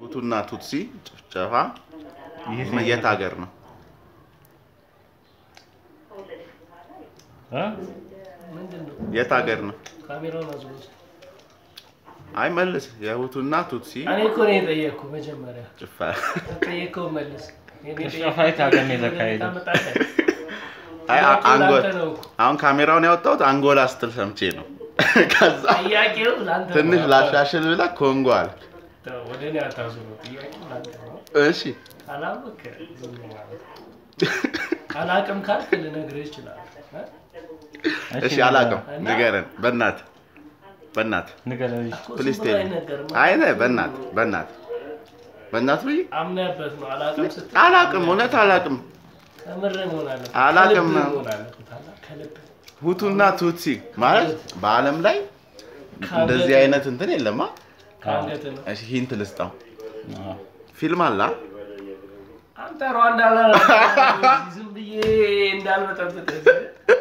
ሁቱና ቱትሲ ጭፍጨፋ የት ሀገር ነው? እ? ምንድን ነው የት ሀገር ነው? ካሜራውን አዙሩት። አይ መልስ። የሁቱና ቱትሲ እኔ እኮ ነው የጠየቅኩ መጀመሪያ ጭፈራ ጠየቀው መልስ። እኔ ጭፍጨፋ የት ሀገር ነው የተካሄደው? ታመጣለህ? አይ አ- አንጎ ለአንተ ነው እኮ። አሁን ካሜራውን ያወጣሁት አንጎላ ስትል ሰምቼ ነው። ከዛ ጥያቄው ለአንተ ነው። ትንሽ ላሻሽል ብለህ ኮንጎ አልክ። ተው፣ ወደ እኔ አታዙረው። ጥያቄው ለአንተ ነው። እሺ ካላወቅ ዝም ማለት አላቅም ካልክ ልነግርህ እችላለሁ። እ? እሺ፣ አላውቅም። ንገረን በእናትህ በእናትህ ንገረኝ። እኮ ዝም ፕሊስ ብሎ ቴል አይነገርም። አይ ነህ በእናትህ በእናትህ በእናትህ ብዬ አምነህበት ነው። አላቅም ስትል አላውቅም፣ እውነት አላውቅም። ከምርህ መሆን አለበት። አላቅም። ከልብህ መሆን አለበት። አላ- ከልብህ ሁቱና ቱትሲ ማለት በዓለም ላይ እንደዚህ አይነት እንትን የለማ። ከአንገትህ ነው። እሺ ሂንት ልስጠው። አዎ። ፊልም አላ አንተ ሩዋንዳ ላይ ዝም ብዬ እንዳልበጠብጥ